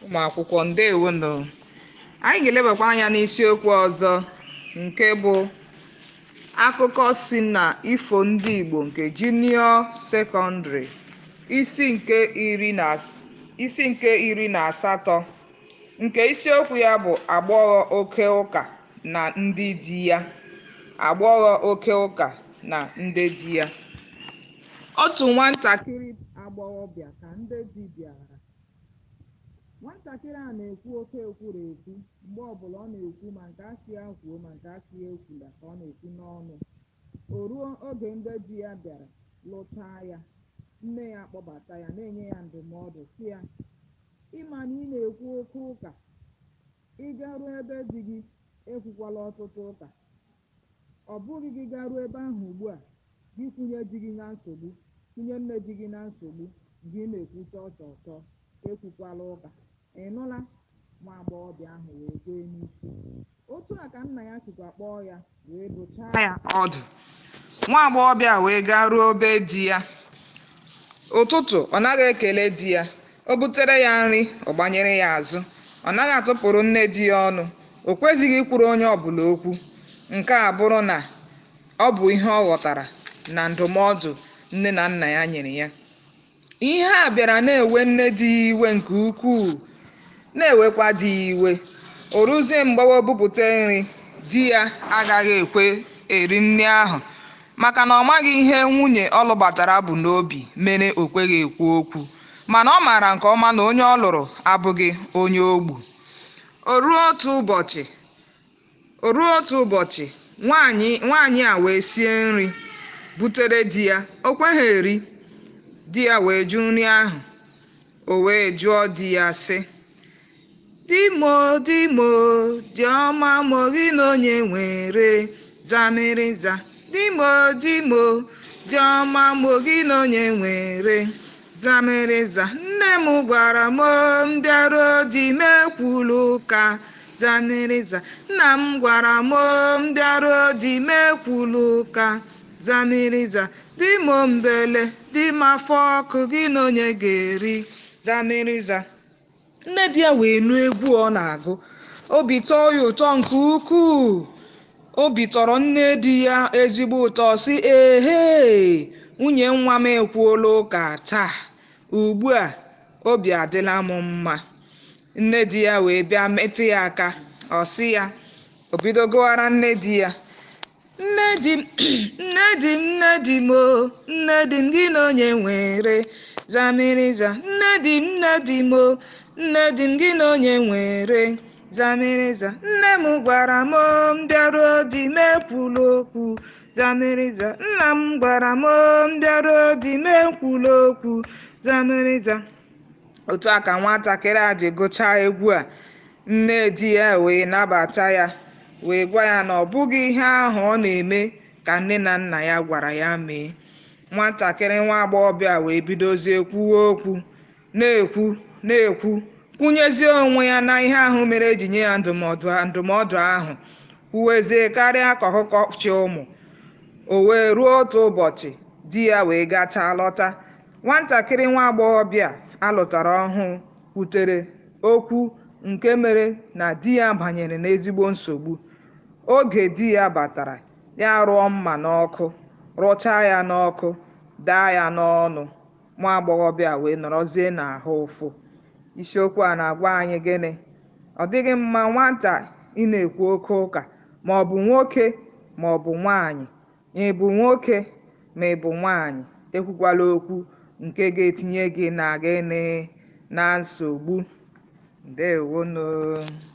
ụmụ akwụkwọ ndewonu anyị ga-elebakwa anya n'isiokwu ọzọ nke bụ akụkọ si na ifo ndị Igbo nke junior secondary isi nke iri na as- isi nke iri na asatọ nke isiokwu ya bụ agbọghọ oke ụka na ndị di ya agbọghọ oke ụka na ndị di ya otu nwatakịrị agbọghọbịa ka ndị di bịara nwatakịrị a na-ekwu oke ekwurekwu mgbe ọbụla ọ na-ekwu ma nke asị ya kwuo ma nke asị ya ekwula ka ọ na-ekwu n'ọnụ o ruo oge ndị di ya bịara lụchaa ya nne ya akpọbata ya na-enye ya ndụmọdụ sị ya ịma na ị na-ekwu oke ụka ị garuo ebe di gị ekwukwala ọtụtụ ụka ọ bụghị gị garuo ebe ahụ ugbu a gị kwunye di gị na nsogbu kwunye nne di gị na nsogbu gị na-ekwu chọọ chọọ chọọ ekwukwala ụka ị nụla nwa agbọghọbịa ahụ wee kwee n'isi otu a ka nna ya sikwa kpọọ ya wee dụchaa ya ọdụ nwa agbọghọbịa wee garuo be di ya ụtụtụ ọ naghị ekele di ya o butere ya nri ọ gbanyere ya azụ ọ naghị atụpụrụ nne di ya ọnụ o kwezighị ikwuru onye ọbụla okwu nke a bụrụ na ọ bụ ihe ọ ghọtara na ndụmọdụ nne na nna ya nyere ya ihe a bịara na-ewe nne di ya iwe nke ukwuu na-ewekwa di ya iwe o ruzie mgbe o bupụta nri di ya agaghị ekwe eri nri ahụ maka na ọ maghị ihe nwunye ọ lụbatara bụ n'obi mere o kweghị ekwu okwu mana ọ maara nke ọma na onye ọ lụrụ abụghị onye ogbu o ruo otu ụbọchị o ruo otu ụbọchị nwaanyị nwaanyị a wee sie nri butere di ya o kweghị eri di ya wee jụ nri ahụ o wee jụọ di ya sị di mo di mo dị ọma mo gị na onye nwere zamịrịza di mo di mo dị ọma mo gị na onye nwere zamịrịza nne m gwara m m bịaruo di m ekwulu ụka zamịrịza nna m gwara m m bịaruo di m ekwulu ụka zamịrịza di m mbele di m afọ ọkụ gị na onye ga-eri zamịrịza nne di ya wee nụ egwu ọ na-agụ obi tọọ ya ụtọ nke ukwuu obi tọrọ nne di ya ezigbo ụtọ sị ehe nwunye nwa m ekwuola ụka taa ugbu a obi adịla m mma nne di ya wee bịa metụ ya aka ọ sị ya o bido gụwara nne di ya nne di m nne di m nne di m o nne di m gị na onye nwere zamịrịza nne di m nne di m o nne di m gị na onye nwere zamịrịza nne m gwara m m bịaruo di m ekwula okwu zamịrịza nna m gwara m m bịaruo di m ekwula okwu zamịrịza otu a ka nwatakịrị a ji gụchaa egwu a nne di ya wee nabata ya wee gwa ya na ọ bụghị ihe ahụ ọ na-eme ka nne na nna ya gwara ya mee nwatakịrị nwa agbọghọbịa wee bidozie kwuwe okwu na-ekwu na-ekwu kwunyezie onwe ya na ihe ahụ mere eji nye ya ndụmọdụ ndụmọdụ ahụ kwuwezie karịa ka ọkụkọ chi ụmụ o wee ruo otu ụbọchị di ya wee gachaa lọta nwatakịrị nwa agbọghọbịa alụtara ọhụụ kwutere okwu nke mere na di ya banyere n'ezigbo nsogbu oge di ya batara ya rụọ mma n'ọkụ rụchaa ya n'ọkụ daa ya n'ọnụ nwa agbọghọbịa wee nọrọzie n'ahụ ụfụ isiokwu a na-agwa anyị gịnị ọ dịghị mma nwata ị na-ekwu oke ụka ma ọ bụ nwoke ma ọ bụ nwaanyị ị bụ nwoke ma ị bụ nwaanyị ekwukwala okwu nke ga-etinye gị na gịnị na nsogbu ndewonu